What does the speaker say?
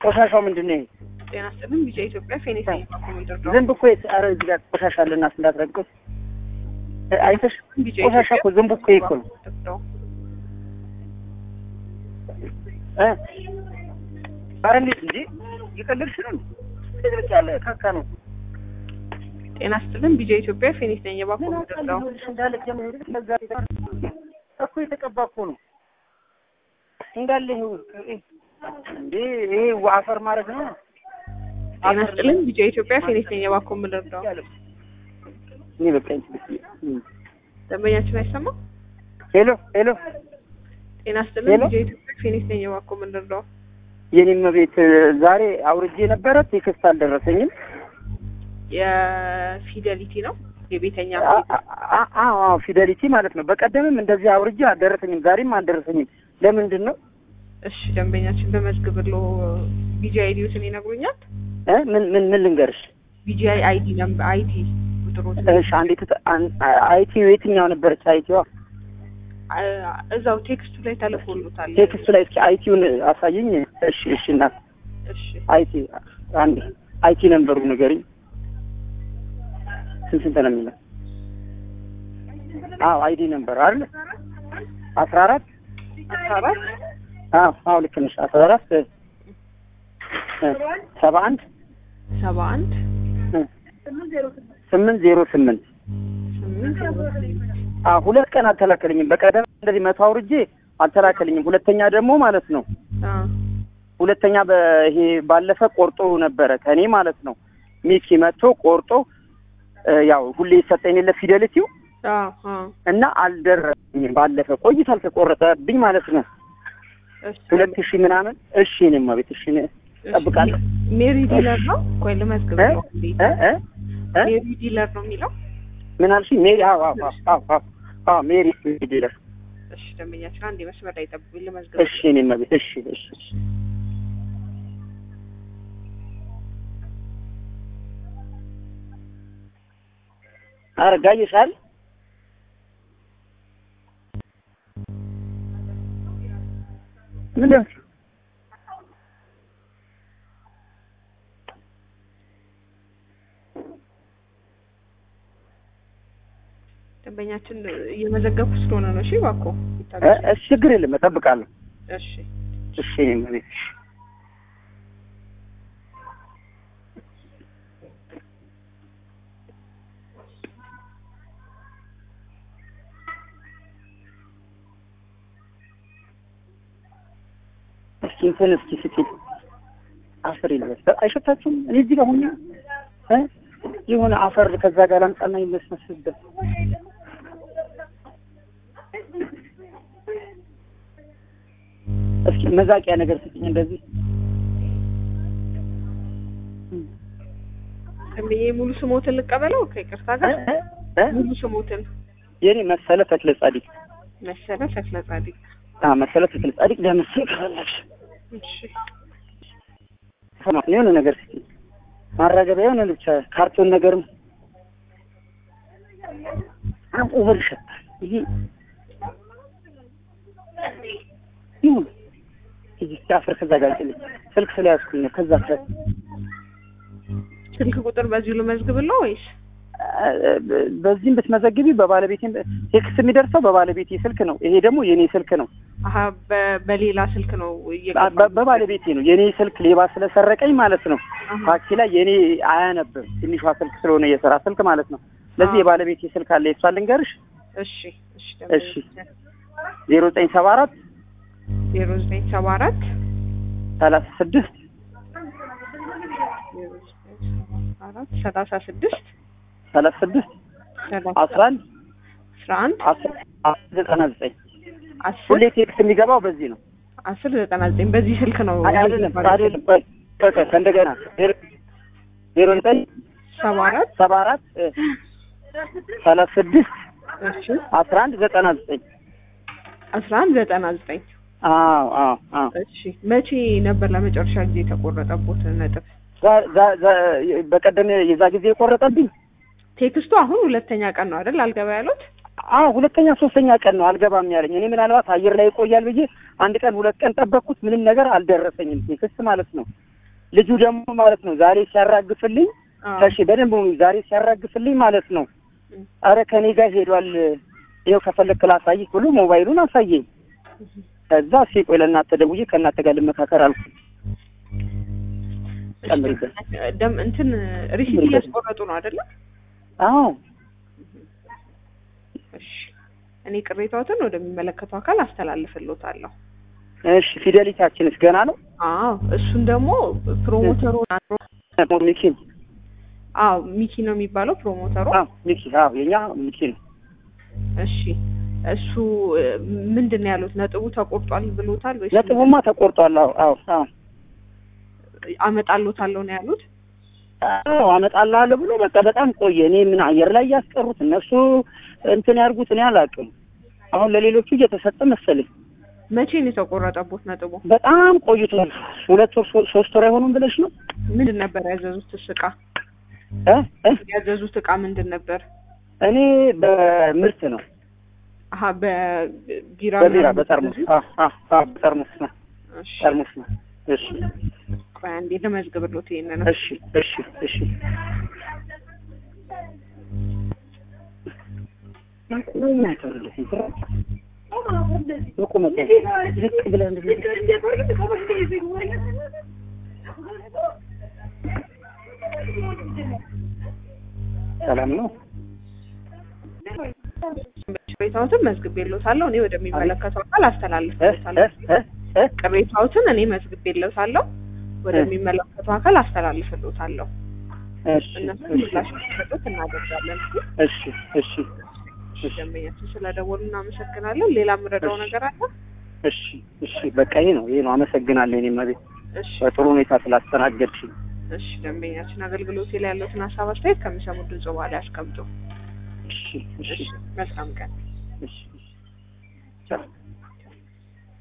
ቆሻሻው ምንድን ነው? ጤና ይስጥልን ቢጫ ኢትዮጵያ ፌኔታ ኮመንደር ነው። ዝንብ እኮ የት- ኧረ እዚህ ጋር ቆሻሻ አለና እንዳትረግጥ አይተሽ ቢጫ ቆሻሻ እኮ ዝንብ እኮ ይሄ እኮ ነው ነው። እ ኧረ እንዴት እንጂ እየቀለድሽ ነው እንዴ? በቃ ያለ ካካ ነው ጤና ይስጥልን ቢጫ ኢትዮጵያ ፌኔት ነኝ። የባኮ ምን ኮመንደር ነው። አውቃለሁ እንዳለ ጀምሮ ለዛ እኮ የተቀባ እኮ ነው እንዳለ ይኸው እንዴ ይሄ አፈር ማድረግ ነው ጤና ይስጥልን ቢጫ ኢትዮጵያ ፌኔት ነኝ። የባኮ ኮመንደር ነው። እኔ በቃ ደንበኛችን አይሰማም። ሄሎ ሄሎ ጤና ይስጥልን ሄሎ? ቢጫ ኢትዮጵያ ፌኔት ነኝ። የባኮ ኮመንደር ነው። የኔም ቤት ዛሬ አውርጄ ነበረ ቴክስት አልደረሰኝም የፊደሊቲ ነው የቤተኛ አ- አ- አ- አዎ ፊደሊቲ ማለት ነው በቀደምም እንደዚህ አውርጄ አልደረሰኝም ዛሬም አልደረሰኝም ለምንድን ነው እሺ ደንበኛችን በመዝግብሎ ቢጂአይ አይዲዎትን ይነግሩኛል። እ ምን ምን ምን ልንገርሽ ቢጂአይ አይዲ ነምበር አይዲ ቁጥሮት እሺ አንዲት አይቲ የትኛው ነበረች አይቲዋ አ- እዛው ቴክስቱ ላይ ተልኮሎታል። ቴክስቱ ላይ እስኪ አይቲውን አሳየኝ እሺ እሺ እናት እሺ አይቲ አንዴ አይቲ ነንበሩ ንገሪኝ ስንት ስንት ነው የሚለው አዎ አይዲ ነንበር አይደል አስራ አራት አስራ አራት አዎ አዎ ልክ ነሽ አስራ አራት እ፣ እ፣ ሰባ አንድ ሰባ አንድ እ፣ ስምንት ዜሮ ስምንት ስምንት ዜሮ ስምንት አዎ ሁለት ቀን አልተላከልኝም በቀደም እንደዚህ መቶ አውርጄ አልተላከልኝም ሁለተኛ ደግሞ ማለት ነው አ ሁለተኛ በይሄ ባለፈ ቆርጦ ነበረ ከኔ ማለት ነው ሚኪ መጥቶ ቆርጦ እ፣ ያው ሁሌ ይሰጠኝ የለ ፊደልቲው አ አ እና አልደረሰኝም ባለፈ ቆይቷል ከቆረጠብኝ ማለት ነው እሺ ሁለት ሺህ ምናምን እሺ እኔማ ቤት እሺ እኔ እጠብቃለሁ ሜሪ ዲለር ነው ቆይ ልመዝግብ እ? ነው እንዴ እ? እ? እ? ሜሪ ዲለር ነው የሚለው ምን አልሽኝ ሜሪ አዎ አዎ አዎ አዎ አዎ አዎ ሜሪ ዲለር እሺ ደንበኛችን አንድ መስመር ላይ ጠብቁኝ ልመዝግብ እሺ እኔማ ቤት እሺ እሺ እሺ ኧረ ጋየሻል ምንድን ነው? ደንበኛችን እየመዘገብኩ ስለሆነ ነው እሺ እባክዎ እ? እሺ ችግር የለም እጠብቃለሁ እሺ እሺ እኔማ ቤት እሺ እስኪ እንትን እስኪ ስጪኝ አፈር ይልበስ አይሸታችሁም እኔ እዚህ ጋር ሁኜ እ የሆነ አፈር ከዛ ጋር ላምጣና ይመስመስበት እስኪ መዛቂያ ነገር ስጪኝ እንደዚህ ደንበኛዬ ሙሉ ስሞትን ልቀበለው ከይቅርታ እ? ጋር እ? እ? ሙሉ ስሞትን የኔ መሰለ ተክለ ጻዲቅ መሰለ ተክለ ጻዲቅ አ መሰለ ተክለ ጻዲቅ ለምስል ከፈለግሽ እሺ ሰማ የሆነ ነገር እስኪ ማራገቢያ የሆነ ብቻ ካርቶን ነገርም አም ኦቨር ይሸጣል። ይሄ ይሁን እዚህ አፈር ከዛ ጋር ጥልኝ ስልክ ስለያዝኩኝ ነው። ከዛ ከ ስልክ ቁጥር በዚሁ ልመዝግብለው ወይስ በዚህም ብትመዘግቢ በባለቤቴም ቴክስት የሚደርሰው በባለቤቴ ስልክ ነው። ይሄ ደግሞ የኔ ስልክ ነው። አሀ በ- በሌላ ስልክ ነው በ- እየገባ በባለቤቴ ነው። የኔ ስልክ ሌባ ስለሰረቀኝ ማለት ነው። አሀ። ታክሲ ላይ የኔ አያነብም ትንሿ ስልክ ስለሆነ የስራ ስልክ ማለት ነው። ስለዚህ አዎ። የባለቤቴ ስልክ አለ። የሷ ልንገርሽ እሺ እሺ እሺ። ዜሮ ዘጠኝ ሰባ አራት ዜሮ ዘጠኝ ሰባ አራት ሰላሳ ስድስት ዜሮ ዘጠኝ ሰባ አራት ሰላሳ ስድስት ሰላሳ ስድስት ሰላሳ አስራ አንድ አስራ አንድ አስር አስር ዘጠና ዘጠኝ አስር ሁሌ ቴክስት የሚገባው በዚህ ነው። አስር ዘጠና ዘጠኝ በዚህ ስልክ ነው አይ አይደለም አይደለም ቆይ ቆይ ቆይ ከእንደገና ዜሮ ዜሮ ዘጠኝ ሰባ አራት ሰባ አራት እ፣ ሰላሳ ስድስት እሺ አስራ አንድ ዘጠና ዘጠኝ አስራ አንድ ዘጠና ዘጠኝ አዎ አዎ አዎ እሺ መቼ ነበር ለመጨረሻ ጊዜ የተቆረጠቦት ነጥብ? ዛ- ዛ- ዛ- በቀደም የዛ ጊዜ የቆረጠብኝ ቴክስቱ አሁን ሁለተኛ ቀን ነው አይደል? አልገባ ያሉት አዎ ሁለተኛ ሶስተኛ ቀን ነው አልገባም ያለኝ። እኔ ምናልባት አየር ላይ ይቆያል ብዬ አንድ ቀን ሁለት ቀን ጠበቅኩት። ምንም ነገር አልደረሰኝም ቴክስት ማለት ነው። ልጁ ደግሞ ማለት ነው ዛሬ ሲያራግፍልኝ አዎ። ከሺ በደንብ ዛሬ ሲያራግፍልኝ ማለት ነው እም። አረ ከኔ ጋር ሄዷል ይኸው ከፈለክ ላሳይህ ብሎ ሞባይሉን አሳየኝ። ከዛ እስኪ ቆይ ለእናንተ ደውዬ ከእናንተ ጋር ልመካከር አልኩ። ጨምሪበት። ደም እንትን ሪሲት ጨምሪበት። እያስቆረጡ ነው አይደለ? አዎ እሺ እኔ ቅሬታዎትን ወደሚመለከተው አካል አስተላልፍልዎታለሁ። እሺ ፊደሊታችንስ ገና ነው? አዎ እሱን ደግሞ ፕሮሞተሩ ሚኪ አዎ ሚኪ ነው የሚባለው ፕሮሞተሩ። አዎ ሚኪ አዎ የኛ ሚኪ ነው። እሺ እሱ እ፣ ምንድን ነው ያሉት? ነጥቡ ተቆርጧል ብሎታል ወይስ ነጥቡማ ተቆርጧል። አዎ አዎ አዎ አመጣልዎታለሁ ነው ያሉት? አዎ አመጣልሃለሁ ብሎ በቃ በጣም ቆየ። እኔ ምን አየር ላይ ያስቀሩት እነሱ እንትን ያርጉት እኔ አላውቅም። አሁን ለሌሎቹ እየተሰጠ መሰለኝ። መቼ ነው የተቆረጠቦት ነጥቡ? በጣም ቆይቷል። ሁለት ወር ሶ- ሶስት ወር አይሆኑም ብለሽ ነው ምንድን ነበር ያዘዙት እቃ? እ እ ያዘዙት እቃ ምንድን ነበር? እኔ በምርት ነው አሀ በቢራ በቢራ ምናምን በጠርሙስ ያዘዙት? አ አ አ በጠርሙስ ነው እሺ ጠርሙስ ነው። እሺ ቆይ አንዴ ልመዝግብሎት ይሄንን እሺ እሺ እሺ በቁመት ዝቅ ብለህ እንደዚህ ሰላም ነው። ቅሬታዎትን መዝግቤልዎታለሁ። እኔ ወደሚመለከተው አካል እ አስተላልፍልዎታለሁ። እ እ ቅሬታዎትን እኔ መዝግቤልዎታለሁ። ወደሚመለከተው አካል አስተላልፍልዎታለሁ። እሺ እነሱ እሺ ምላሽ እንዲሰጡት እናደርጋለን። እሺ እሺ እሺ ደንበኛችን ስለደወሉ እናመሰግናለን። ሌላ የምረዳው እሺ። ነገር አለ? እሺ እሺ በቃ ይሄ ነው ይሄ ነው። አመሰግናለሁ። እኔ መቤት እሺ በጥሩ ሁኔታ ስላስተናገድሽኝ። እሺ ደንበኛችን አገልግሎት ላይ ያለውን ሀሳብ አስተያየት ከሚሰሙት ድምጽ በኋላ ያስቀምጡ። እሺ እሺ እሺ መልካም ቀን። እሺ ቻው